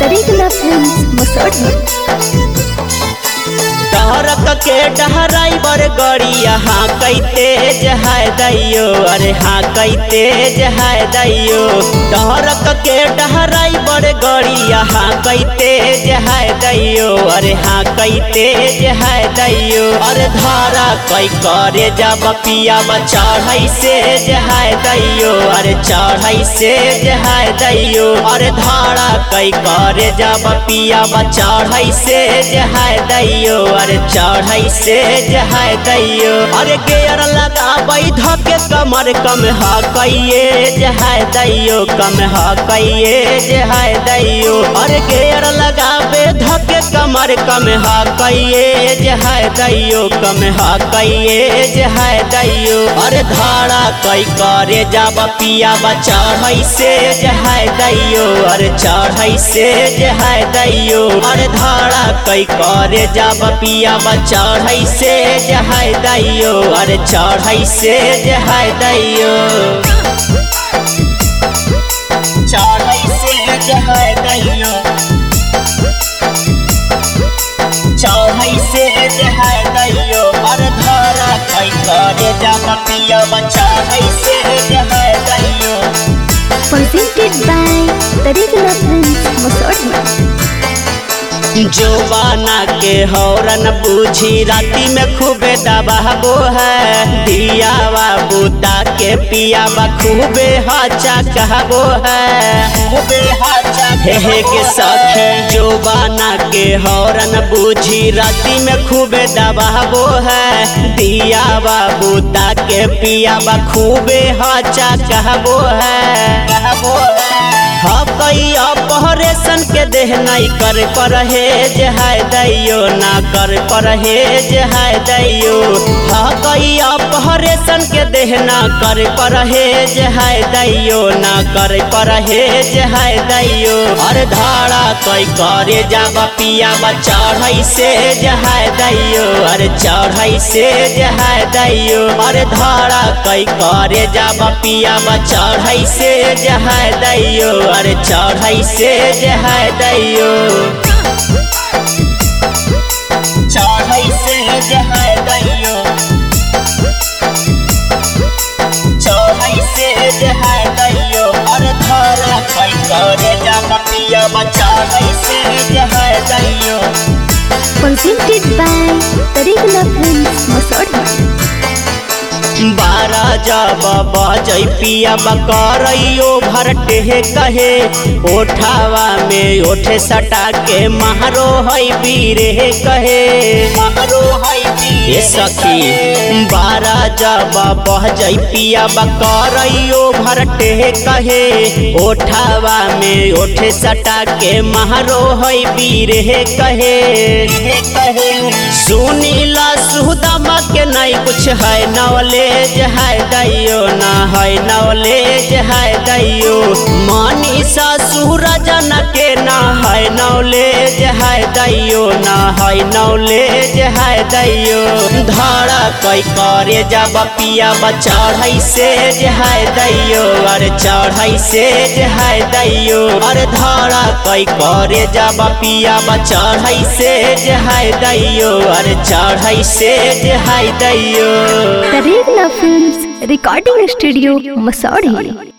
Regula Films, Masodi. टहरक के डहराइबर गड़िया हाँ कई तेज है दैयो अरे हाँ कई तेज है दैयो टहरक के डहराइबर गड़िया हाँ कई तेज है दैयो अरे हाँ कई तेज है दैयो अरे धारा कई करे जब पिया चढ़ई से है दैयो अरे चढ़ई से है दैयो अरे धारा कई करे जब पिया चढ़ई से है दैयो अरे चढ़ई से है दैयो अरे गेयर लगा बैध के कमर कम हा कइए है दैयो कम हा कइए है दैयो अरे गेयर लगा बेध के कमर कम हा कइए है दैयो कम हा कइए है दैयो अरे धारा कई करे जब पिया चढ़ई से है दैयो अरे चढ़ई से है दैयो अरे धारा कई करे जब पिया चढ़ई से है दैयो अरे चढ़ई से है दैयो चढ़ई से है दैयो चढ़ई से है दैयो अरे धारा कई करे जब पिया चढ़ई से है दैयो Presented by the Regula Films, Masodi. जोबाना के हौरन बूझी राती में खूबे दबाबो है दियावा बूता के पियावा खूबे हाचा कहबो है खूबे हाचा हे हे के सखी जोबाना के हौरन बूझी राती में खूबे दबाबो है दियावा बूता के पियावा खूबे हाचा कहबो है कहबो है हाँ कई ऑपरेशन के देह नहीं कर परहेज है दैयो ना कर परहेज है दैयो हाँ कई ऑपरेशन के देह ना कर परहेज है दैयो ना कर परहेज है दैयो अरे धारा कई करे जाब पिया चढ़ई से है दैयो अरे चढ़ई से है दैयो अरे धारा कई करे जाब पिया चढ़ई से है दैयो अरे चढ़ई से है दैयो चढ़ई से है दैयो चढ़ई से है दैयो अरे धारा कई करे जाब पिया चढ़ई से है दैयो Presented by the Regula Films, Masodi. बारह जब बजै पिया बकरैयो भरटे कहे ओठावा में ओठे सटा के महरो है बीरे कहे महरो है बीरे सखी बारह जब बजै पिया बकरैयो भरटे कहे ओठावा में ओठे सटा के महरो है बीरे कहे कहे सुनीला सुदामा के नहीं कुछ है नवलेज है दैयो ना है नवलेज है दैयो मनीषा सूरजन के ना है नवलेज है दैयो ना है नवलेज है दैयो धारा कई करे जब पिया चढ़ई से है दैयो अरे चढ़ई से है दैयो अरे धारा कई करे जब पिया चढ़ई से है दैयो अरे चढ़ई से है दैयो The Regula Films, Recording Studio, Masodi.